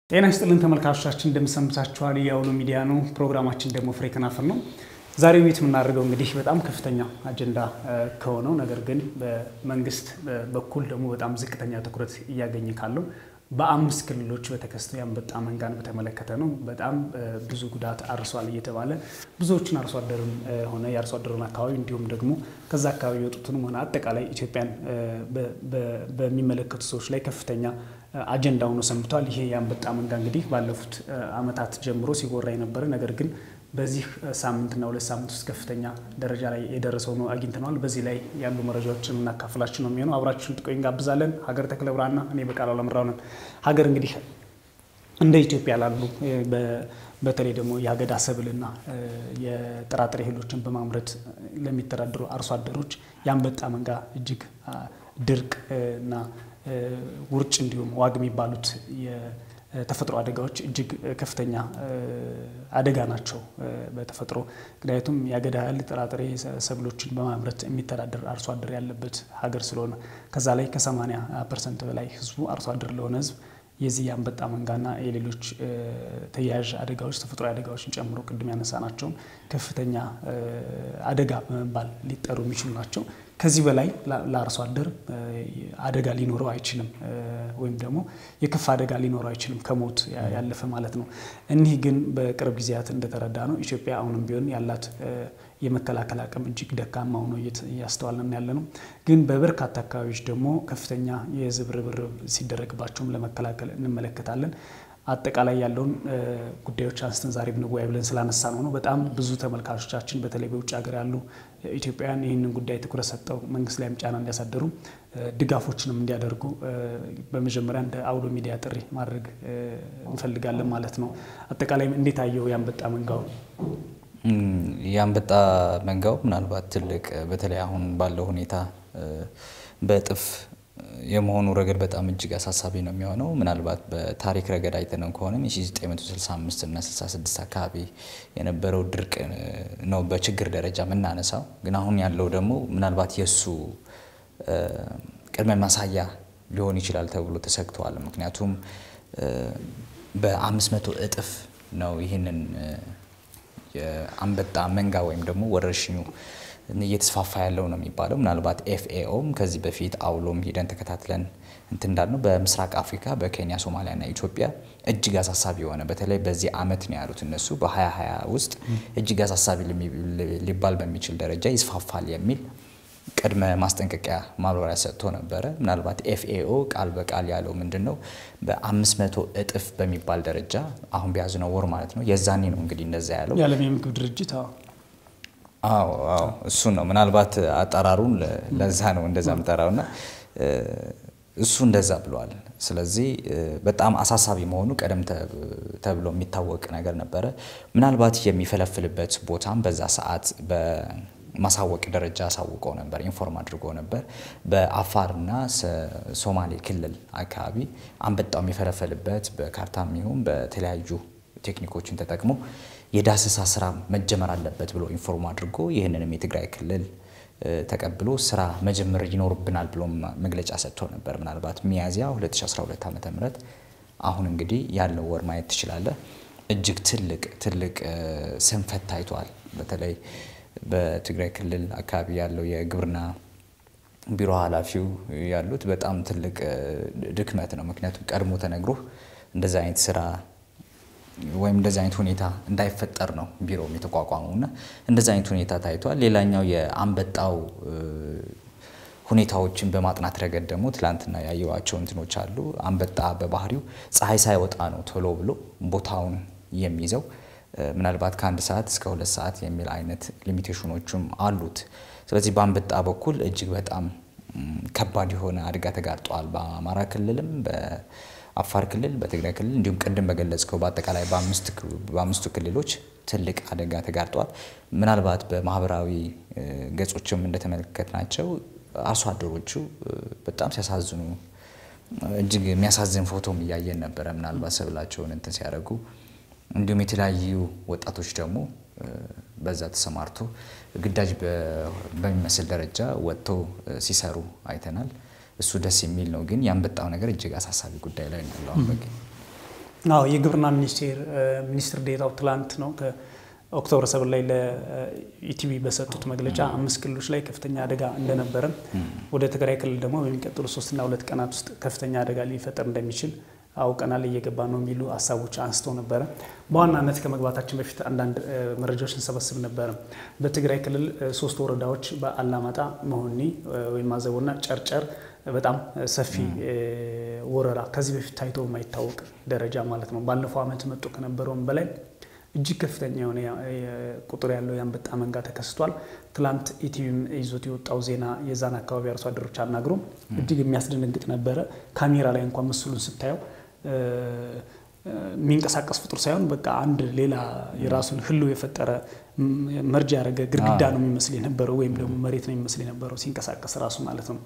ጤና ይስጥልን ተመልካቾቻችን፣ እንደምሰምታችኋል። የአውሎ ሚዲያ ነው። ፕሮግራማችን ደግሞ ፍሬ ከናፍር ነው። ዛሬ ቤት የምናደርገው እንግዲህ በጣም ከፍተኛ አጀንዳ ከሆነው ነገር ግን በመንግስት በኩል ደግሞ በጣም ዝቅተኛ ትኩረት እያገኘ ካለው በአምስት ክልሎች በተከሰተው የአንበጣ መንጋን በተመለከተ ነው። በጣም ብዙ ጉዳት አርሷል እየተባለ ብዙዎችን አርሶ አደሩን ሆነ የአርሶ አደሩን አካባቢ እንዲሁም ደግሞ ከዛ አካባቢ የወጡትንም ሆነ አጠቃላይ ኢትዮጵያን በሚመለከቱ ሰዎች ላይ ከፍተኛ አጀንዳ ሆኖ ሰንብቷል። ይሄ የአንበጣ መንጋ እንግዲህ ባለፉት ዓመታት ጀምሮ ሲወራ የነበረ ነገር ግን በዚህ ሳምንትና ሁለት ሳምንት ውስጥ ከፍተኛ ደረጃ ላይ የደረሰው ነው አግኝተነዋል። በዚህ ላይ ያሉ መረጃዎችን እናካፍላችሁ ነው የሚሆነው። አብራችሁን ጥቆይ እንጋብዛለን። ሀገር ተክለ ብርሃንና እኔ በቃሉ አለምራው ነን። ሀገር እንግዲህ እንደ ኢትዮጵያ ላሉ በተለይ ደግሞ የአገዳ ሰብልና የጥራጥሬ እህሎችን በማምረት ለሚተዳደሩ አርሶ አደሮች የአንበጣ መንጋ እጅግ ድርቅ እና ውርጭ እንዲሁም ዋግ የሚባሉት የተፈጥሮ አደጋዎች እጅግ ከፍተኛ አደጋ ናቸው በተፈጥሮ ምክንያቱም የአገዳ እህል ጥራጥሬ ሰብሎችን በማምረት የሚተዳደር አርሶ አደር ያለበት ሀገር ስለሆነ ከዛ ላይ ከ80 ፐርሰንት በላይ ህዝቡ አርሶ አደር ለሆነ ህዝብ የዚህ የአንበጣ መንጋና የሌሎች ተያያዥ አደጋዎች ተፈጥሮ አደጋዎችን ጨምሮ ቅድም ያነሳ ናቸውን ከፍተኛ አደጋ በመባል ሊጠሩ የሚችሉ ናቸው። ከዚህ በላይ ለአርሶ አደር አደጋ ሊኖረው አይችልም፣ ወይም ደግሞ የከፋ አደጋ ሊኖረው አይችልም ከሞት ያለፈ ማለት ነው። እኒህ ግን በቅርብ ጊዜያት እንደተረዳ ነው ኢትዮጵያ አሁንም ቢሆን ያላት የመከላከል አቅም እጅግ ደካማ ሆኖ እያስተዋልን ያለ ነው። ግን በበርካታ አካባቢዎች ደግሞ ከፍተኛ የህዝብ ርብርብ ሲደረግባቸውም ለመከላከል እንመለከታለን። አጠቃላይ ያለውን ጉዳዮች አንስተን ዛሬ ብንወያይ ብለን ስላነሳ ነው ነው በጣም ብዙ ተመልካቾቻችን በተለይ በውጭ ሀገር ያሉ ኢትዮጵያውያን ይህንን ጉዳይ ትኩረት ሰጠው መንግስት ላይም ጫና እንዲያሳደሩ ድጋፎችንም እንዲያደርጉ በመጀመሪያ እንደ አውሎ ሚዲያ ጥሪ ማድረግ እንፈልጋለን ማለት ነው። አጠቃላይ እንዴት አየው የአንበጣ መንጋው? የአንበጣ መንጋው ምናልባት ትልቅ በተለይ አሁን ባለው ሁኔታ በእጥፍ የመሆኑ ረገድ በጣም እጅግ አሳሳቢ ነው የሚሆነው። ምናልባት በታሪክ ረገድ አይተነው ከሆነ የ1965 እና 66 አካባቢ የነበረው ድርቅ ነው በችግር ደረጃ የምናነሳው። ግን አሁን ያለው ደግሞ ምናልባት የእሱ ቅድመ ማሳያ ሊሆን ይችላል ተብሎ ተሰግተዋል። ምክንያቱም በአምስት መቶ እጥፍ ነው ይህንን የአንበጣ መንጋ ወይም ደግሞ ወረርሽኙ እየተስፋፋ ያለው ነው የሚባለው። ምናልባት ኤፍኤኦም ከዚህ በፊት አውሎም ሂደን ተከታትለን እንትን እንዳልነው በምስራቅ አፍሪካ በኬንያ፣ ሶማሊያና ኢትዮጵያ እጅግ አሳሳቢ የሆነ በተለይ በዚህ ዓመት ነው ያሉት እነሱ በ2020 ውስጥ እጅግ አሳሳቢ ሊባል በሚችል ደረጃ ይስፋፋል የሚል ቅድመ ማስጠንቀቂያ ማብራሪያ ሰጥቶ ነበረ። ምናልባት ኤፍኤኦ ቃል በቃል ያለው ምንድን ነው በአምስት መቶ እጥፍ በሚባል ደረጃ አሁን በያዝነው ወር ማለት ነው የዛኔ ነው እንግዲህ እንደዛ ያለው የዓለም የምግብ ድርጅት አዎ አዎ እሱ ነው። ምናልባት አጠራሩን ለዛ ነው እንደዛ ምጠራውና እሱ እንደዛ ብለዋል። ስለዚህ በጣም አሳሳቢ መሆኑ ቀደም ተብሎ የሚታወቅ ነገር ነበረ። ምናልባት የሚፈለፍልበት ቦታም በዛ ሰዓት በማሳወቅ ደረጃ አሳውቀው ነበር፣ ኢንፎርም አድርጎ ነበር። በአፋርና ሶማሌ ክልል አካባቢ አንበጣው የሚፈለፈልበት በካርታም ይሁን በተለያዩ ቴክኒኮችን ተጠቅሞ የዳሰሳ ስራ መጀመር አለበት ብሎ ኢንፎርም አድርጎ ይህንንም የትግራይ ክልል ተቀብሎ ስራ መጀመር ይኖርብናል ብሎ መግለጫ ሰጥቶ ነበር። ምናልባት ሚያዝያ 2012 ዓ ም አሁን እንግዲህ ያለው ወር ማየት ትችላለህ። እጅግ ትልቅ ትልቅ ስንፈት ታይቷል። በተለይ በትግራይ ክልል አካባቢ ያለው የግብርና ቢሮ ኃላፊው ያሉት በጣም ትልቅ ድክመት ነው። ምክንያቱም ቀድሞ ተነግሮ እንደዚ አይነት ስራ ወይም እንደዚህ አይነት ሁኔታ እንዳይፈጠር ነው ቢሮም የተቋቋመው እና እንደዚህ አይነት ሁኔታ ታይቷል። ሌላኛው የአንበጣው ሁኔታዎችን በማጥናት ረገድ ደግሞ ትላንትና ያየዋቸው እንትኖች አሉ። አንበጣ በባህሪው ፀሐይ ሳይወጣ ነው ቶሎ ብሎ ቦታውን የሚይዘው። ምናልባት ከአንድ ሰዓት እስከ ሁለት ሰዓት የሚል አይነት ሊሚቴሽኖችም አሉት። ስለዚህ በአንበጣ በኩል እጅግ በጣም ከባድ የሆነ አደጋ ተጋርጧል። በአማራ ክልልም አፋር ክልል፣ በትግራይ ክልል እንዲሁም ቅድም በገለጽከው በአጠቃላይ በአምስቱ ክልሎች ትልቅ አደጋ ተጋርጧል። ምናልባት በማህበራዊ ገጾችም እንደተመለከትናቸው አርሶ አደሮቹ በጣም ሲያሳዝኑ እጅግ የሚያሳዝን ፎቶም እያየን ነበረ። ምናልባት ሰብላቸውን እንትን ሲያደርጉ እንዲሁም የተለያዩ ወጣቶች ደግሞ በዛ ተሰማርቶ ግዳጅ በሚመስል ደረጃ ወጥተው ሲሰሩ አይተናል። እሱ ደስ የሚል ነው። ግን ያንበጣው ነገር እጅግ አሳሳቢ ጉዳይ ላይ ነው ያለው። አዎ የግብርና ሚኒስቴር ሚኒስትር ዴኤታው ትላንት ነው ኦክቶበር ሰብን ላይ ለኢቲቪ በሰጡት መግለጫ አምስት ክልሎች ላይ ከፍተኛ አደጋ እንደነበረ ወደ ትግራይ ክልል ደግሞ በሚቀጥሉ ሶስትና ሁለት ቀናት ውስጥ ከፍተኛ አደጋ ሊፈጠር እንደሚችል አውቀናል፣ እየገባ ነው የሚሉ ሀሳቦች አንስተው ነበረ። በዋናነት ከመግባታችን በፊት አንዳንድ መረጃዎች እንሰበስብ ነበረ። በትግራይ ክልል ሶስት ወረዳዎች በአላማጣ፣ መሆኒ ወይም አዘቦና ጨርጨር በጣም ሰፊ ወረራ ከዚህ በፊት ታይቶ የማይታወቅ ደረጃ ማለት ነው። ባለፈው ዓመት መጡ ከነበረውም በላይ እጅግ ከፍተኛ የሆነ ቁጥር ያለው የአንበጣ መንጋ ተከስቷል። ትላንት ኢቲቪም ይዞት የወጣው ዜና የዛን አካባቢ አርሶ አደሮች አናግሮ እጅግ የሚያስደነግጥ ነበረ። ካሜራ ላይ እንኳን ምስሉን ስታየው የሚንቀሳቀስ ፍጡር ሳይሆን በቃ አንድ ሌላ የራሱን ህልው የፈጠረ መርጃ ያደረገ ግድግዳ ነው የሚመስል የነበረው ወይም ደግሞ መሬት ነው የሚመስል የነበረው ሲንቀሳቀስ ራሱ ማለት ነው።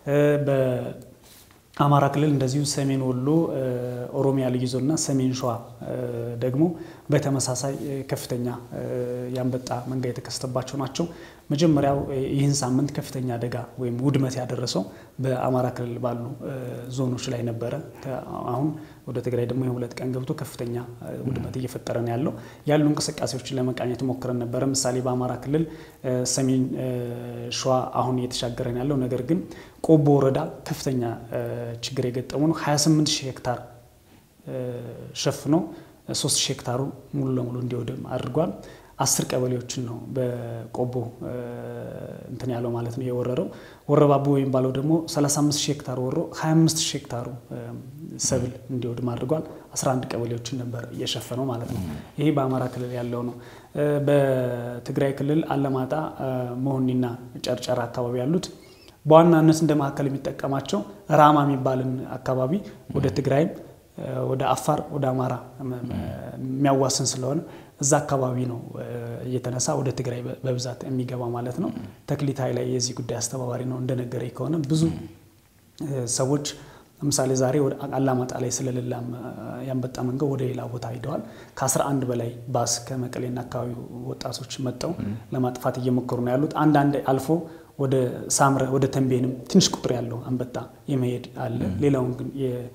አማራ ክልል እንደዚሁ ሰሜን ወሎ፣ ኦሮሚያ ልዩ ዞንና ሰሜን ሸዋ ደግሞ በተመሳሳይ ከፍተኛ የአንበጣ መንጋ የተከሰተባቸው ናቸው። መጀመሪያው ይህን ሳምንት ከፍተኛ አደጋ ወይም ውድመት ያደረሰው በአማራ ክልል ባሉ ዞኖች ላይ ነበረ። አሁን ወደ ትግራይ ደግሞ የሁለት ቀን ገብቶ ከፍተኛ ውድመት እየፈጠረ ነው ያለው። ያሉ እንቅስቃሴዎችን ለመቃኘት ሞክረን ነበረ። ምሳሌ በአማራ ክልል ሰሜን ሸዋ አሁን እየተሻገረ ነው ያለው። ነገር ግን ቆቦ ወረዳ ከፍተኛ ችግር የገጠሙ ነው። 28 ሺህ ሄክታር ሸፍኖ 3 ሺህ ሄክታሩ ሙሉ ለሙሉ እንዲወድም አድርጓል። አስር ቀበሌዎችን ነው በቆቦ እንትን ያለው ማለት ነው የወረረው። ወረባቦ የሚባለው ደግሞ 35 ሺህ ሄክታር ወሮ 25 ሺህ ሄክታሩ ሰብል እንዲወድም አድርጓል። 11 ቀበሌዎችን ነበር እየሸፈነው ማለት ነው። ይሄ በአማራ ክልል ያለው ነው። በትግራይ ክልል አለማጣ፣ መሆኒና ጨርጨራ አካባቢ ያሉት በዋናነት እንደ ማዕከል የሚጠቀማቸው ራማ የሚባልን አካባቢ ወደ ትግራይም ወደ አፋር ወደ አማራ የሚያዋስን ስለሆነ እዛ አካባቢ ነው እየተነሳ ወደ ትግራይ በብዛት የሚገባ ማለት ነው። ተክሊት ኃይላይ የዚህ ጉዳይ አስተባባሪ ነው። እንደነገረኝ ከሆነ ብዙ ሰዎች ለምሳሌ ዛሬ ወደ አላማጣ ላይ ስለሌላ ያንበጣ መንገድ ወደ ሌላ ቦታ ሂደዋል። ከ11 በላይ ባስ ከመቀሌና አካባቢ ወጣቶች መጠው ለማጥፋት እየሞከሩ ነው ያሉት። አንዳንድ አልፎ ወደ ሳምረ ወደ ተንቤንም ትንሽ ቁጥር ያለው አንበጣ የመሄድ አለ። ሌላውን ግን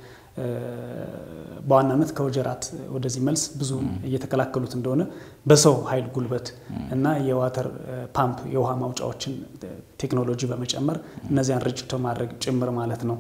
በዋናነት ከወጀራት ወደዚህ መልስ ብዙ እየተከላከሉት እንደሆነ በሰው ኃይል ጉልበት እና የዋተር ፓምፕ የውሃ ማውጫዎችን ቴክኖሎጂ በመጨመር እነዚያን ርጭቶ ማድረግ ጭምር ማለት ነው።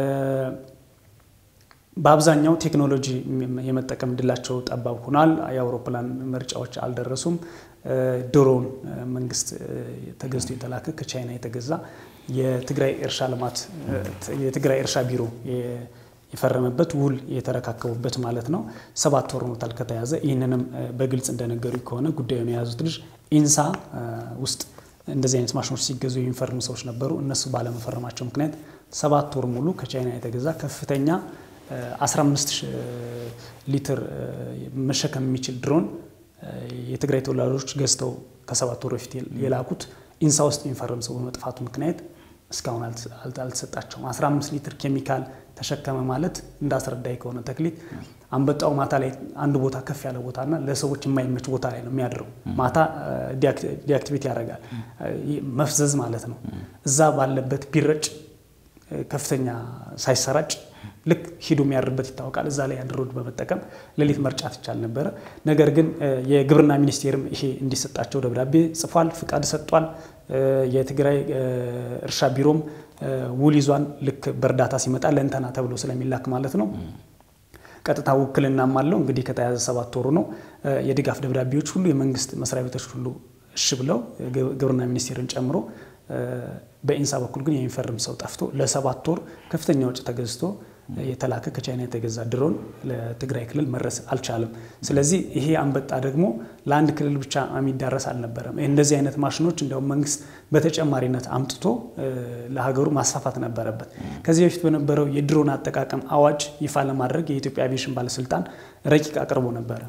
በአብዛኛው ቴክኖሎጂ የመጠቀም እድላቸው ጠባብ ሆኗል። የአውሮፕላን ምርጫዎች አልደረሱም። ድሮን መንግስት ተገዝቶ የተላከ ከቻይና የተገዛ የትግራይ እርሻ ልማት የትግራይ እርሻ ቢሮ የፈረመበት ውል የተረካከቡበት ማለት ነው። ሰባት ወር ሆኖታል ከተያዘ። ይህንንም በግልጽ እንደነገሩ ከሆነ ጉዳዩን የያዙት ልጅ ኢንሳ ውስጥ እንደዚህ አይነት ማሽኖች ሲገዙ የሚፈርሙ ሰዎች ነበሩ። እነሱ ባለመፈረማቸው ምክንያት ሰባት ወር ሙሉ ከቻይና የተገዛ ከፍተኛ 15 ሊትር መሸከም የሚችል ድሮን የትግራይ ተወላጆች ገዝተው ከሰባት ወር በፊት የላኩት ኢንሳ ውስጥ የሚፈርም ሰው በመጥፋቱ ምክንያት እስካሁን አልተሰጣቸውም። 15 ሊትር ኬሚካል ተሸከመ ማለት እንዳስረዳይ ከሆነ ተክሊት አንበጣው ማታ ላይ አንድ ቦታ ከፍ ያለ ቦታና ለሰዎች የማይመች ቦታ ላይ ነው የሚያድረው። ማታ ዲአክቲቬት ያደርጋል፣ መፍዘዝ ማለት ነው። እዛ ባለበት ቢረጭ ከፍተኛ ሳይሰራጭ ልክ ሂዶ የሚያድርበት ይታወቃል። እዛ ላይ አንድ ሮድ በመጠቀም ሌሊት መርጫት ይቻል ነበረ። ነገር ግን የግብርና ሚኒስቴርም ይሄ እንዲሰጣቸው ደብዳቤ ጽፏል፣ ፍቃድ ሰጥቷል። የትግራይ እርሻ ቢሮም ውል ይዟን ልክ በእርዳታ ሲመጣ ለእንተና ተብሎ ስለሚላክ ማለት ነው። ቀጥታ ውክልናም አለው። እንግዲህ ከተያዘ ሰባት ወሩ ነው። የድጋፍ ደብዳቤዎች ሁሉ የመንግስት መስሪያ ቤቶች ሁሉ እሺ ብለው ግብርና ሚኒስቴርን ጨምሮ በኢንሳ በኩል ግን የሚፈርም ሰው ጠፍቶ ለሰባት ወር ከፍተኛ ወጪ ተገዝቶ የተላከ ከቻይና የተገዛ ድሮን ለትግራይ ክልል መድረስ አልቻለም። ስለዚህ ይሄ አንበጣ ደግሞ ለአንድ ክልል ብቻ የሚዳረስ አልነበረም። እንደዚህ አይነት ማሽኖች እንዲያውም መንግስት በተጨማሪነት አምጥቶ ለሀገሩ ማስፋፋት ነበረበት። ከዚህ በፊት በነበረው የድሮን አጠቃቀም አዋጅ ይፋ ለማድረግ የኢትዮጵያ አቪዬሽን ባለስልጣን ረቂቅ አቅርቦ ነበረ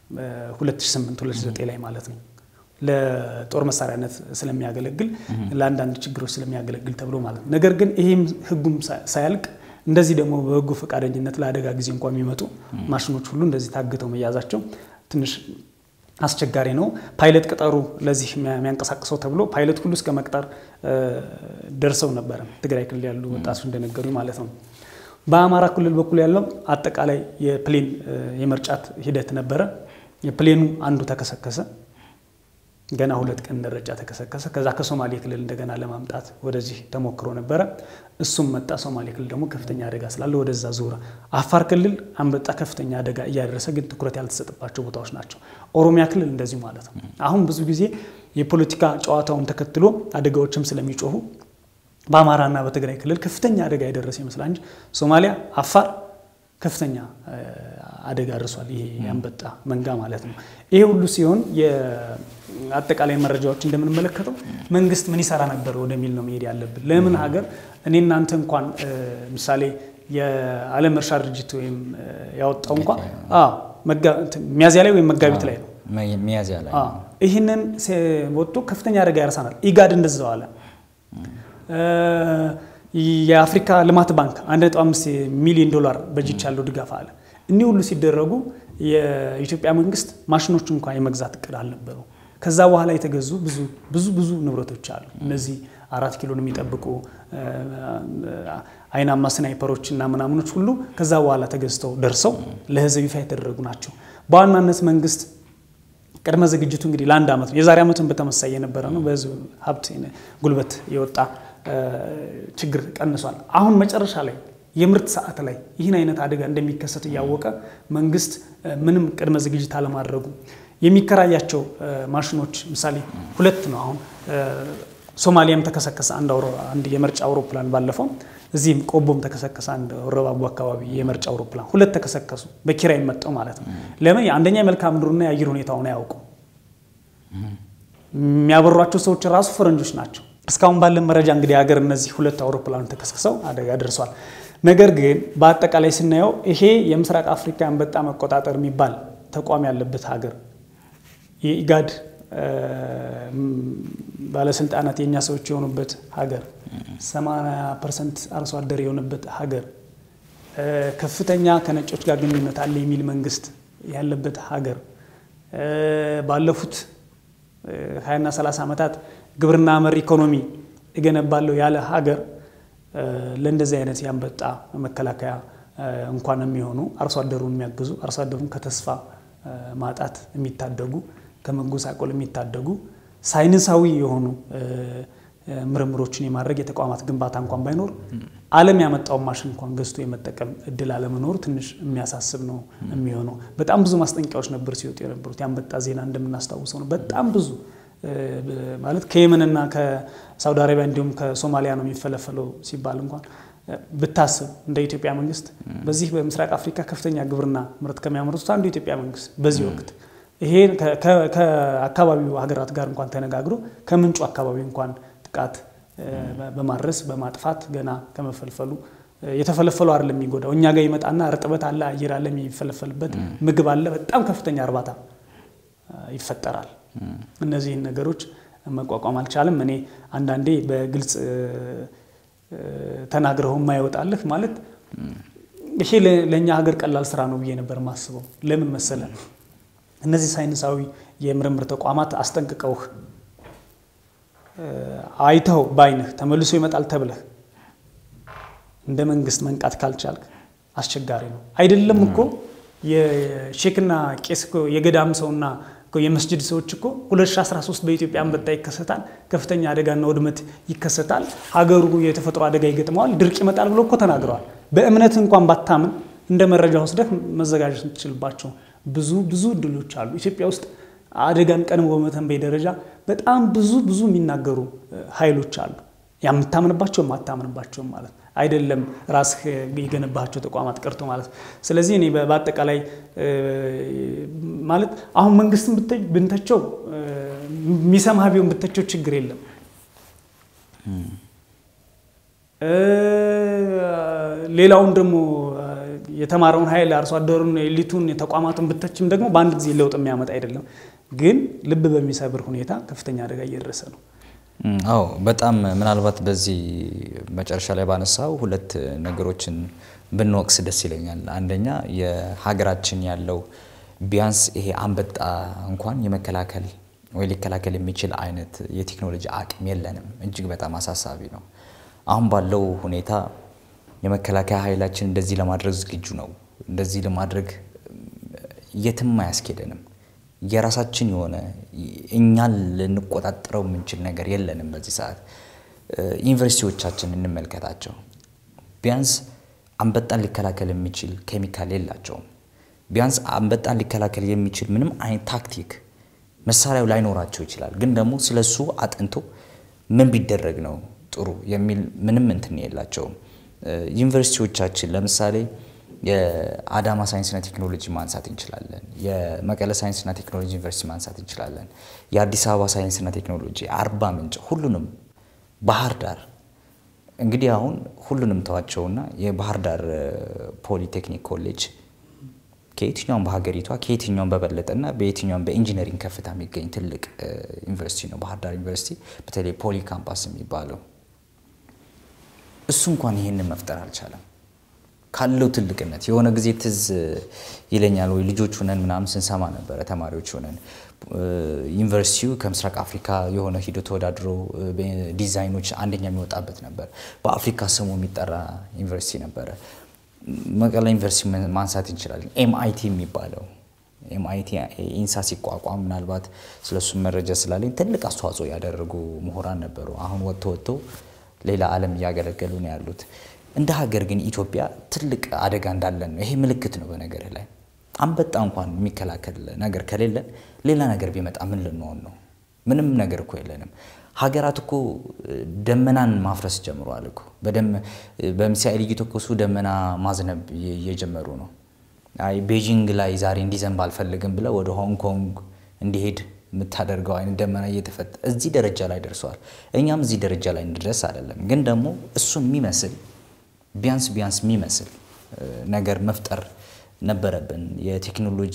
2008 2009 ላይ ማለት ነው ለጦር መሳሪያነት ስለሚያገለግል ለአንዳንድ ችግሮች ስለሚያገለግል ተብሎ ማለት ነው። ነገር ግን ይህም ህጉም ሳያልቅ እንደዚህ ደግሞ በበጎ ፈቃደኝነት ለአደጋ ጊዜ እንኳ የሚመጡ ማሽኖች ሁሉ እንደዚህ ታግተው መያዛቸው ትንሽ አስቸጋሪ ነው። ፓይለት ቅጠሩ ለዚህ የሚያንቀሳቅሰው ተብሎ ፓይለት ሁሉ እስከ መቅጠር ደርሰው ነበረ ትግራይ ክልል ያሉ ወጣቶች እንደነገሩ ማለት ነው። በአማራ ክልል በኩል ያለው አጠቃላይ የፕሌን የመርጫት ሂደት ነበረ። የፕሌኑ አንዱ ተከሰከሰ። ገና ሁለት ቀን ደረጃ ተከሰከሰ። ከዛ ከሶማሌ ክልል እንደገና ለማምጣት ወደዚህ ተሞክሮ ነበረ። እሱም መጣ። ሶማሌ ክልል ደግሞ ከፍተኛ አደጋ ስላለ ወደዛ ዞረ። አፋር ክልል አንበጣ ከፍተኛ አደጋ እያደረሰ ግን ትኩረት ያልተሰጠባቸው ቦታዎች ናቸው። ኦሮሚያ ክልል እንደዚሁ ማለት ነው። አሁን ብዙ ጊዜ የፖለቲካ ጨዋታውን ተከትሎ አደጋዎችም ስለሚጮሁ በአማራና በትግራይ ክልል ከፍተኛ አደጋ የደረሰ ይመስላል እንጂ ሶማሊያ፣ አፋር ከፍተኛ አደጋ ደርሷል። ይሄ የአንበጣ መንጋ ማለት ነው። ይሄ ሁሉ ሲሆን የአጠቃላይ መረጃዎች እንደምንመለከተው መንግስት ምን ይሰራ ነበር ወደሚል ነው መሄድ ያለብን። ለምን ሀገር እኔ እናንተ እንኳን ምሳሌ የዓለም እርሻ ድርጅት ወይም ያወጣው እንኳን ሚያዚያ ላይ ወይም መጋቢት ላይ ነው ሚያዚያ ላይ ይህንን ወጥቶ ከፍተኛ አደጋ ያረሳናል። ኢጋድ እንደዛው አለ። የአፍሪካ ልማት ባንክ 1.5 ሚሊዮን ዶላር በጅች ያለው ድጋፍ አለ። እኒህ ሁሉ ሲደረጉ የኢትዮጵያ መንግስት ማሽኖች እንኳን የመግዛት እቅድ አልነበረው። ከዛ በኋላ የተገዙ ብዙ ብዙ ብዙ ንብረቶች አሉ። እነዚህ አራት ኪሎን የሚጠብቁ አይናማ ስናይፐሮች እና ምናምኖች ሁሉ ከዛ በኋላ ተገዝተው ደርሰው ለህዝብ ይፋ የተደረጉ ናቸው። በዋናነት መንግስት ቅድመ ዝግጅቱ እንግዲህ ለአንድ ዓመት ነው። የዛሬ ዓመትን በተመሳይ የነበረ ነው። በህዝብ ሀብት ጉልበት የወጣ ችግር ቀንሷል። አሁን መጨረሻ ላይ የምርት ሰዓት ላይ ይህን አይነት አደጋ እንደሚከሰት እያወቀ መንግስት ምንም ቅድመ ዝግጅት አለማድረጉ የሚከራያቸው ማሽኖች ምሳሌ ሁለት ነው። አሁን ሶማሊያም ተከሰከሰ አንድ የምርጫ አውሮፕላን ባለፈው፣ እዚህም ቆቦም ተከሰከሰ አንድ ወረባቡ አካባቢ የምርጫ አውሮፕላን ሁለት ተከሰከሱ። በኪራይ መጠው ማለት ነው። ለምን አንደኛ የመልክዓ ምድሩና የአየር ሁኔታውን አያውቁ። የሚያበሯቸው ሰዎች ራሱ ፈረንጆች ናቸው። እስካሁን ባለን መረጃ እንግዲህ ሀገር እነዚህ ሁለት አውሮፕላኖች ተከስክሰው አደጋ ደርሷል። ነገር ግን በአጠቃላይ ስናየው ይሄ የምስራቅ አፍሪካ አንበጣ መቆጣጠር የሚባል ተቋም ያለበት ሀገር የኢጋድ ባለስልጣናት የእኛ ሰዎች የሆኑበት ሀገር 80 ፐርሰንት አርሶ አደር የሆነበት ሀገር ከፍተኛ ከነጮች ጋር ግንኙነት አለ የሚል መንግስት ያለበት ሀገር ባለፉት 20ና 30 ዓመታት ግብርና መር ኢኮኖሚ እገነባለሁ ያለ ሀገር ለእንደዚህ አይነት የአንበጣ መከላከያ እንኳን የሚሆኑ አርሶ አደሩን የሚያግዙ አርሶ አደሩን ከተስፋ ማጣት የሚታደጉ ከመጎሳቆል የሚታደጉ ሳይንሳዊ የሆኑ ምርምሮችን የማድረግ የተቋማት ግንባታ እንኳን ባይኖር ዓለም ያመጣውን ማሽን እንኳን ገዝቶ የመጠቀም እድል አለመኖሩ ትንሽ የሚያሳስብ ነው የሚሆነው። በጣም ብዙ ማስጠንቀቂያዎች ነበር ሲወጡ የነበሩት። የአንበጣ ዜና እንደምናስታውሰው ነው። በጣም ብዙ ማለት ከየመንና ከሳውዲ አረቢያ እንዲሁም ከሶማሊያ ነው የሚፈለፈለው ሲባል እንኳን ብታስብ እንደ ኢትዮጵያ መንግስት በዚህ በምስራቅ አፍሪካ ከፍተኛ ግብርና ምርት ከሚያመርቱት አንዱ የኢትዮጵያ መንግስት በዚህ ወቅት ይሄ ከአካባቢው ሀገራት ጋር እንኳን ተነጋግሮ ከምንጩ አካባቢ እንኳን ጥቃት በማድረስ በማጥፋት ገና ከመፈልፈሉ የተፈለፈሉ አይደለም የሚጎዳው እኛ ጋር ይመጣና እርጥበት አለ፣ አየር አለ፣ የሚፈለፈልበት ምግብ አለ። በጣም ከፍተኛ እርባታ ይፈጠራል። እነዚህን ነገሮች መቋቋም አልቻለም። እኔ አንዳንዴ በግልጽ ተናግረው የማይወጣልህ ማለት ይሄ ለእኛ ሀገር ቀላል ስራ ነው ብዬ ነበር የማስበው። ለምን መሰለ እነዚህ ሳይንሳዊ የምርምር ተቋማት አስጠንቅቀውህ አይተው በአይንህ ተመልሶ ይመጣል ተብለህ እንደ መንግስት መንቃት ካልቻልክ አስቸጋሪ ነው። አይደለም እኮ የሼክና ቄስ እኮ የገዳም ሰውና የመስጅድ ሰዎች እኮ 2013 በኢትዮጵያ አንበጣ ይከሰታል፣ ከፍተኛ አደጋና ውድመት ይከሰታል፣ ሀገሩ የተፈጥሮ አደጋ ይገጥመዋል፣ ድርቅ ይመጣል ብሎ እኮ ተናግረዋል። በእምነት እንኳን ባታምን እንደ መረጃ ወስደህ መዘጋጀት የምትችልባቸው ብዙ ብዙ እድሎች አሉ። ኢትዮጵያ ውስጥ አደጋን ቀድሞ በመተንበይ ደረጃ በጣም ብዙ ብዙ የሚናገሩ ኃይሎች አሉ። የምታምንባቸው የማታምንባቸውም ማለት አይደለም ራስህ የገነባቸው ተቋማት ቀርቶ ማለት ነው። ስለዚህ እኔ በአጠቃላይ ማለት አሁን መንግስትን ብንተቸው የሚሰማህ ቢሆን ብተቸው ችግር የለም። ሌላውን ደግሞ የተማረውን ኃይል አርሶ አደሩን፣ ኤሊቱን፣ ተቋማቱን ብተችም ደግሞ በአንድ ጊዜ ለውጥ የሚያመጣ አይደለም። ግን ልብ በሚሰብር ሁኔታ ከፍተኛ አደጋ እየደረሰ ነው። አዎ በጣም ምናልባት በዚህ መጨረሻ ላይ ባነሳው ሁለት ነገሮችን ብንወቅስ ደስ ይለኛል። አንደኛ የሀገራችን ያለው ቢያንስ ይሄ አንበጣ እንኳን የመከላከል ወይ ሊከላከል የሚችል አይነት የቴክኖሎጂ አቅም የለንም። እጅግ በጣም አሳሳቢ ነው። አሁን ባለው ሁኔታ የመከላከያ ኃይላችን እንደዚህ ለማድረግ ዝግጁ ነው፣ እንደዚህ ለማድረግ የትም አያስኬደንም። የራሳችን የሆነ እኛን ልንቆጣጠረው የምንችል ነገር የለንም። በዚህ ሰዓት ዩኒቨርሲቲዎቻችን እንመልከታቸው። ቢያንስ አንበጣን ሊከላከል የሚችል ኬሚካል የላቸውም። ቢያንስ አንበጣን ሊከላከል የሚችል ምንም አይነት ታክቲክ መሳሪያው ላይኖራቸው ይችላል። ግን ደግሞ ስለሱ አጥንቶ ምን ቢደረግ ነው ጥሩ የሚል ምንም እንትን የላቸውም። ዩኒቨርሲቲዎቻችን ለምሳሌ የአዳማ ሳይንስና ቴክኖሎጂ ማንሳት እንችላለን። የመቀለ ሳይንስና ቴክኖሎጂ ዩኒቨርሲቲ ማንሳት እንችላለን። የአዲስ አበባ ሳይንስና ቴክኖሎጂ፣ አርባ ምንጭ፣ ሁሉንም ባህር ዳር እንግዲህ አሁን ሁሉንም ተዋቸውና የባህር ዳር ፖሊቴክኒክ ኮሌጅ ከየትኛውም በሀገሪቷ ከየትኛውም በበለጠና በየትኛውም በኢንጂነሪንግ ከፍታ የሚገኝ ትልቅ ዩኒቨርሲቲ ነው ባህር ዳር ዩኒቨርሲቲ፣ በተለይ ፖሊ ካምፓስ የሚባለው እሱ እንኳን ይህንን መፍጠር አልቻለም። ካለው ትልቅነት የሆነ ጊዜ ትዝ ይለኛል ወይ ልጆች ሆነን ምናምን ስንሰማ ነበረ ተማሪዎች ሆነን ዩኒቨርሲቲው ከምስራቅ አፍሪካ የሆነ ሂዶ ተወዳድሮ ዲዛይኖች አንደኛ የሚወጣበት ነበር። በአፍሪካ ስሙ የሚጠራ ዩኒቨርሲቲ ነበረ። መቀለ ዩኒቨርሲቲ ማንሳት እንችላለን። ኤምአይቲ የሚባለው ኤምአይቲ ኢንሳ ሲቋቋም ምናልባት ስለሱ መረጃ ስላለኝ ትልቅ አስተዋጽኦ ያደረጉ ምሁራን ነበሩ። አሁን ወጥቶ ወጥቶ ሌላ ዓለም እያገለገሉ ነው ያሉት። እንደ ሀገር ግን ኢትዮጵያ ትልቅ አደጋ እንዳለን ነው። ይሄ ምልክት ነው። በነገር ላይ አንበጣ እንኳን የሚከላከል ነገር ከሌለን ሌላ ነገር ቢመጣ ምን ልንሆን ነው? ምንም ነገር እኮ የለንም። ሀገራት እኮ ደመናን ማፍረስ ጀምረዋል እኮ በሚሳኤል እየተኮሱ ደመና ማዝነብ እየጀመሩ ነው። አይ ቤጂንግ ላይ ዛሬ እንዲዘንብ አልፈልግም ብለው ወደ ሆንግ ኮንግ እንዲሄድ የምታደርገው አይነት ደመና እየተፈጠ እዚህ ደረጃ ላይ ደርሰዋል። እኛም እዚህ ደረጃ ላይ እንድረስ አይደለም፣ ግን ደግሞ እሱ የሚመስል ቢያንስ ቢያንስ የሚመስል ነገር መፍጠር ነበረብን። የቴክኖሎጂ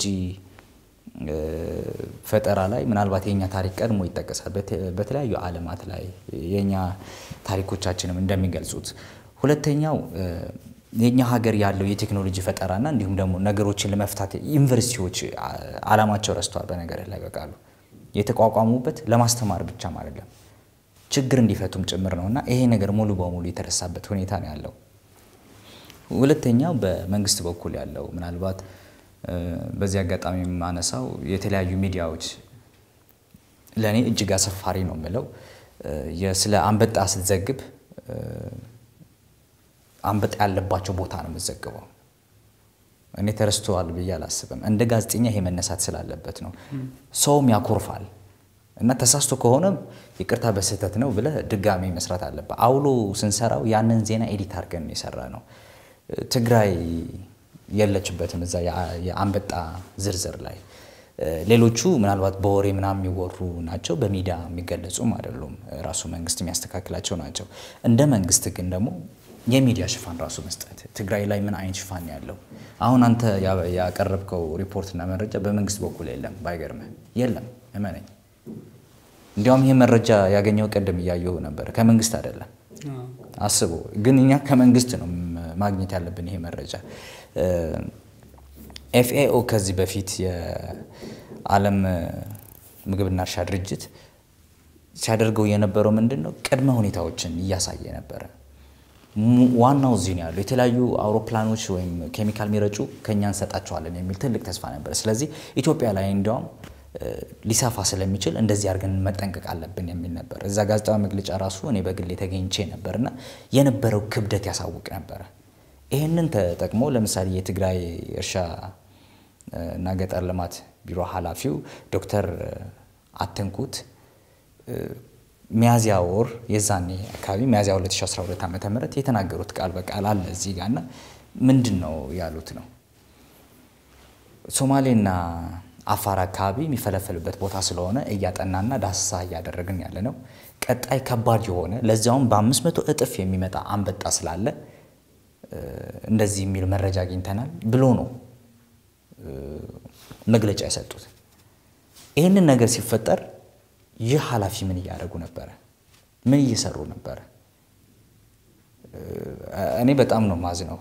ፈጠራ ላይ ምናልባት የኛ ታሪክ ቀድሞ ይጠቀሳል። በተለያዩ ዓለማት ላይ የኛ ታሪኮቻችንም እንደሚገልጹት። ሁለተኛው የኛ ሀገር ያለው የቴክኖሎጂ ፈጠራና እንዲሁም ደግሞ ነገሮችን ለመፍታት ዩኒቨርሲቲዎች ዓላማቸው ረስተዋል። በነገር ላይ በቃሉ የተቋቋሙበት ለማስተማር ብቻም አይደለም ችግር እንዲፈቱም ጭምር ነው እና ይሄ ነገር ሙሉ በሙሉ የተረሳበት ሁኔታ ነው ያለው። ሁለተኛው በመንግስት በኩል ያለው ምናልባት በዚህ አጋጣሚ የማነሳው የተለያዩ ሚዲያዎች ለእኔ እጅግ አሰፋሪ ነው የምለው ስለ አንበጣ ስትዘግብ አንበጣ ያለባቸው ቦታ ነው የምትዘግበው። እኔ ተረስተዋል ብዬ አላስብም። እንደ ጋዜጠኛ ይሄ መነሳት ስላለበት ነው። ሰውም ያኮርፋል እና ተሳስቶ ከሆነ ይቅርታ በስህተት ነው ብለህ ድጋሚ መስራት አለበት። አውሎ ስንሰራው ያንን ዜና ኤዲት አድርገን የሰራ ነው። ትግራይ የለችበትም እዛ የአንበጣ ዝርዝር ላይ። ሌሎቹ ምናልባት በወሬ ምናምን የሚወሩ ናቸው፣ በሚዲያ የሚገለጹም አይደሉም። ራሱ መንግስት የሚያስተካክላቸው ናቸው። እንደ መንግስት ግን ደግሞ የሚዲያ ሽፋን ራሱ መስጠት ትግራይ ላይ ምን አይነት ሽፋን ያለው አሁን አንተ ያቀረብከው ሪፖርትና መረጃ በመንግስት በኩል የለም። ባይገርምህ የለም፣ እመነኝ። እንዲያውም ይሄ መረጃ ያገኘው ቀደም እያየሁ ነበር፣ ከመንግስት አይደለም። አስቡ ግን እኛ ከመንግስት ነው ማግኘት ያለብን ይሄ መረጃ። ኤፍኤኦ ከዚህ በፊት የዓለም ምግብና እርሻ ድርጅት ሲያደርገው የነበረው ምንድን ነው? ቅድመ ሁኔታዎችን እያሳየ ነበረ። ዋናው እዚህ ነው ያለው። የተለያዩ አውሮፕላኖች ወይም ኬሚካል የሚረጩ ከኛ እንሰጣቸዋለን የሚል ትልቅ ተስፋ ነበር። ስለዚህ ኢትዮጵያ ላይ እንዲያውም ሊሰፋ ስለሚችል እንደዚህ አድርገን መጠንቀቅ አለብን የሚል ነበር። እዛ ጋዜጣዊ መግለጫ ራሱ እኔ በግሌ ተገኝቼ ነበርና የነበረው ክብደት ያሳውቅ ነበረ። ይህንን ተጠቅሞ ለምሳሌ የትግራይ እርሻ እና ገጠር ልማት ቢሮ ኃላፊው ዶክተር አትንኩት ሚያዚያ ወር የዛኔ አካባቢ ሚያዚያ 2012 ዓ ም የተናገሩት ቃል በቃል አለ እዚህ ጋር እና ምንድን ነው ያሉት ነው ሶማሌና አፋር አካባቢ የሚፈለፈልበት ቦታ ስለሆነ እያጠናና ዳሰሳ እያደረግን ያለ ነው። ቀጣይ ከባድ የሆነ ለዚያውም በአምስት መቶ እጥፍ የሚመጣ አንበጣ ስላለ እንደዚህ የሚል መረጃ አግኝተናል ብሎ ነው መግለጫ የሰጡት። ይህንን ነገር ሲፈጠር ይህ ኃላፊ ምን እያደረጉ ነበረ? ምን እየሰሩ ነበረ? እኔ በጣም ነው ማዝነው።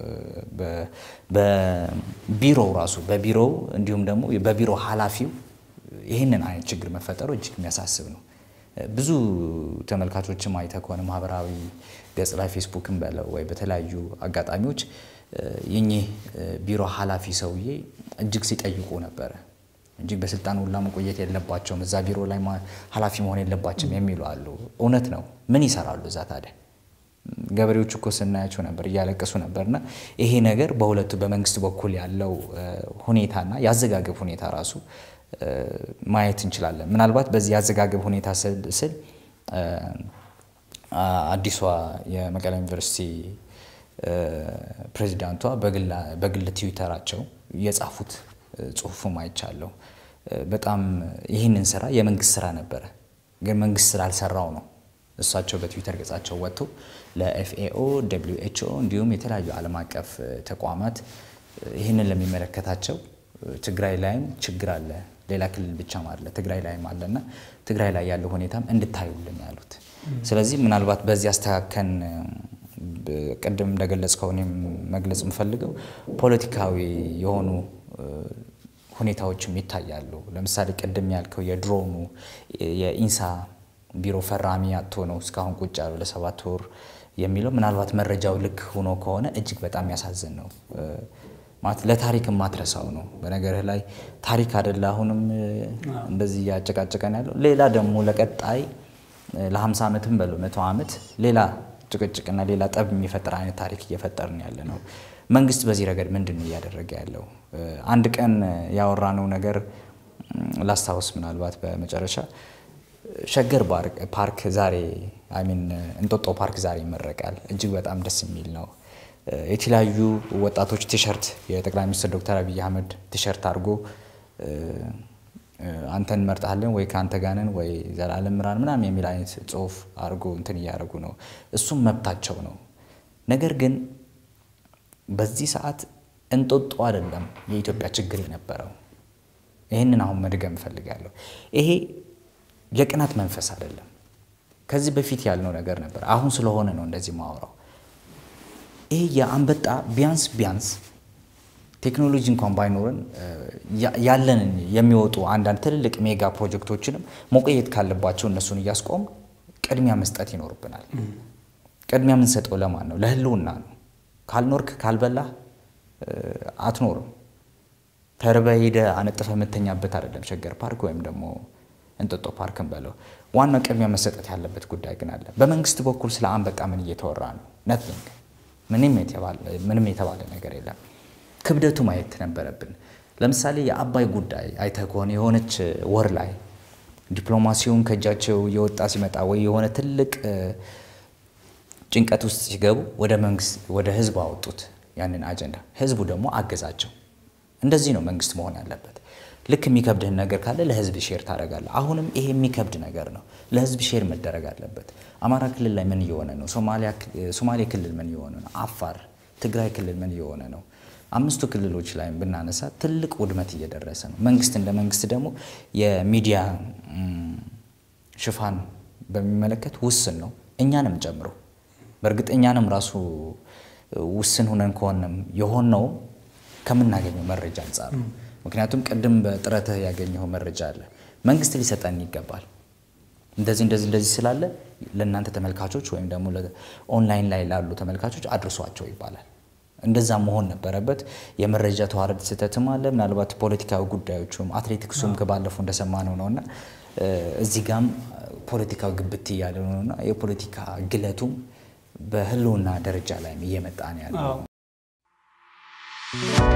በቢሮው ራሱ በቢሮው እንዲሁም ደግሞ በቢሮ ኃላፊው ይህንን አይነት ችግር መፈጠሩ እጅግ የሚያሳስብ ነው። ብዙ ተመልካቾችም አይተ ከሆነ ማህበራዊ ገጽ ላይ ፌስቡክን በለው ወይ በተለያዩ አጋጣሚዎች የኚህ ቢሮ ኃላፊ ሰውዬ እጅግ ሲጠይቁ ነበረ። እጅግ በስልጣን ሁላ መቆየት የለባቸውም እዛ ቢሮ ላይ ኃላፊ መሆን የለባቸውም የሚሉ አሉ። እውነት ነው። ምን ይሰራሉ እዛ ታዲያ? ገበሬዎቹ እኮ ስናያቸው ነበር እያለቀሱ ነበርና ይሄ ነገር በሁለቱ በመንግስት በኩል ያለው ሁኔታና የአዘጋገብ ሁኔታ ራሱ ማየት እንችላለን። ምናልባት በዚህ የአዘጋገብ ሁኔታ ስል አዲሷ የመቀሌ ዩኒቨርሲቲ ፕሬዚዳንቷ በግል ትዊተራቸው የጻፉት ጽሁፉም አይቻለሁ። በጣም ይህንን ስራ የመንግስት ስራ ነበረ፣ ግን መንግስት ስላልሰራው ነው እሳቸው በትዊተር ገጻቸው ወጥቶ ለኤፍኤኦ ደብሊው ኤችኦ እንዲሁም የተለያዩ ዓለም አቀፍ ተቋማት ይህንን ለሚመለከታቸው ትግራይ ላይም ችግር አለ፣ ሌላ ክልል ብቻም አለ፣ ትግራይ ላይም አለና ትግራይ ላይ ያለው ሁኔታም እንድታዩልን ያሉት። ስለዚህ ምናልባት በዚህ አስተካከን ቅድም እንደገለጽከው እኔም መግለጽ የምፈልገው ፖለቲካዊ የሆኑ ሁኔታዎችም ይታያሉ። ለምሳሌ ቅድም ያልከው የድሮኑ የኢንሳ ቢሮ ፈራሚ አቶ ነው እስካሁን ቁጭ ያለው ለሰባት ወር የሚለው ምናልባት መረጃው ልክ ሆኖ ከሆነ እጅግ በጣም ያሳዝን ነው። ማለት ለታሪክ የማትረሳው ነው። በነገርህ ላይ ታሪክ አደለ አሁንም እንደዚህ እያጨቃጨቀን ያለው ሌላ ደግሞ ለቀጣይ ለ50 ዓመትም በለው መቶ ዓመት ሌላ ጭቅጭቅና ሌላ ጠብ የሚፈጥር አይነት ታሪክ እየፈጠርን ያለ ነው። መንግስት በዚህ ረገድ ምንድን ነው እያደረገ ያለው? አንድ ቀን ያወራነው ነገር ላስታውስ ምናልባት በመጨረሻ ሸገር ፓርክ ዛሬ አይሚን እንጦጦ ፓርክ ዛሬ ይመረቃል። እጅግ በጣም ደስ የሚል ነው። የተለያዩ ወጣቶች ቲሸርት የጠቅላይ ሚኒስትር ዶክተር አብይ አህመድ ቲሸርት አድርጎ አንተን እንመርጣለን ወይ ከአንተ ጋር ነን ወይ ዘላለም ምራን ምናምን የሚል አይነት ጽሁፍ አድርጎ እንትን እያደረጉ ነው። እሱም መብታቸው ነው። ነገር ግን በዚህ ሰዓት እንጦጦ አይደለም የኢትዮጵያ ችግር የነበረው። ይህንን አሁን መድገም እፈልጋለሁ። ይሄ የቅናት መንፈስ አይደለም። ከዚህ በፊት ያልነው ነገር ነበር። አሁን ስለሆነ ነው እንደዚህ ማወራው። ይሄ የአንበጣ ቢያንስ ቢያንስ ቴክኖሎጂ እንኳን ባይኖረን ያለንን የሚወጡ አንዳንድ ትልልቅ ሜጋ ፕሮጀክቶችንም መቆየት ካለባቸው እነሱን እያስቆም ቅድሚያ መስጠት ይኖርብናል። ቅድሚያ የምንሰጠው ለማን ነው? ለህልውና ነው። ካልኖርክ ካልበላህ አትኖርም። ተርበህ ሄደህ አነጥፈህ የምተኛበት አይደለም ሸገር ፓርክ ወይም ደግሞ እንጦጦ ፓርክን በለው። ዋናው ቅድሚያ መሰጠት ያለበት ጉዳይ ግን አለ። በመንግስት በኩል ስለ አንበጣ ምን እየተወራ ነው? ነቲንግ፣ ምንም የተባለ ነገር የለም። ክብደቱ ማየት ነበረብን። ለምሳሌ የአባይ ጉዳይ አይተህ ከሆነ የሆነች ወር ላይ ዲፕሎማሲውን ከእጃቸው እየወጣ ሲመጣ ወይ የሆነ ትልቅ ጭንቀት ውስጥ ሲገቡ ወደ መንግስት ወደ ህዝብ አወጡት ያንን አጀንዳ። ህዝቡ ደግሞ አገዛቸው። እንደዚህ ነው መንግስት መሆን ያለበት። ልክ የሚከብድህን ነገር ካለ ለህዝብ ሼር ታደርጋለህ። አሁንም ይሄ የሚከብድ ነገር ነው፣ ለህዝብ ሼር መደረግ አለበት። አማራ ክልል ላይ ምን እየሆነ ነው? ሶማሌ ክልል ምን እየሆነ ነው? አፋር፣ ትግራይ ክልል ምን እየሆነ ነው? አምስቱ ክልሎች ላይ ብናነሳ ትልቅ ውድመት እየደረሰ ነው። መንግስት እንደ መንግስት ደግሞ የሚዲያ ሽፋን በሚመለከት ውስን ነው፣ እኛንም ጨምሮ። በእርግጥ እኛንም ራሱ ውስን ሁነን ከሆነም የሆነው ከምናገኘው መረጃ አንጻር ነው። ምክንያቱም ቅድም በጥረትህ ያገኘው መረጃ አለ፣ መንግስት ሊሰጠን ይገባል። እንደዚህ እንደዚህ እንደዚህ ስላለ ለእናንተ ተመልካቾች ወይም ደግሞ ኦንላይን ላይ ላሉ ተመልካቾች አድርሷቸው ይባላል። እንደዛ መሆን ነበረበት። የመረጃ ተዋረድ ስህተትም አለ። ምናልባት ፖለቲካዊ ጉዳዮቹም አትሌቲክሱም ከባለፈው እንደሰማነው ነውና እዚህ ጋም ፖለቲካዊ ግብት እያለ ነውና የፖለቲካ ግለቱም በህልውና ደረጃ ላይ እየመጣ ነው ያለው።